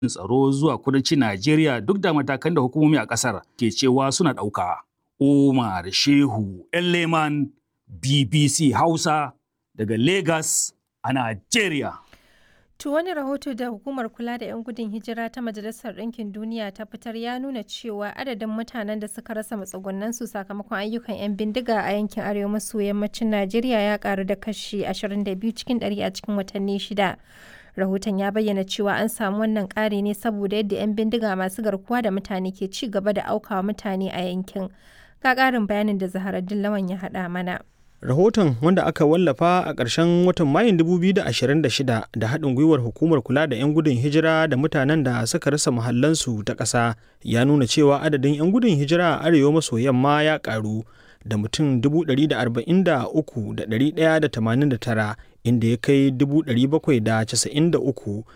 tsaro zuwa kudancin Najeriya duk da matakan da hukumomi a ƙasar ke cewa suna ɗauka. Umar Shehu Leman BBC Hausa daga Lagos a Najeriya. To wani rahoto da hukumar kula da 'yan gudun hijira ta Majalisar Ɗinkin Duniya ta fitar ya nuna cewa adadin mutanen da suka rasa matsugunansu sakamakon ayyukan 'yan bindiga a yankin arewa maso yammacin Najeriya ya karu da kashi 22 cikin 100 a cikin watanni shida. Rahoton ya bayyana cewa an samu wannan ƙari ne saboda yadda 'yan bindiga masu garkuwa da mutane ke ci gaba da aukawa mutane a yankin. Ga ƙarin bayanin da Zaharaddin Lawan ya haɗa mana. Rahoton wanda aka wallafa a ƙarshen watan Mayun 2026 da haɗin gwiwar hukumar kula da 'yan gudun hijira da mutanen da suka rasa mahallansu ta ƙasa ya nuna cewa adadin 'yan gudun hijira a arewa maso yamma ya ƙaru da mutum 143,189 inda ya kai 793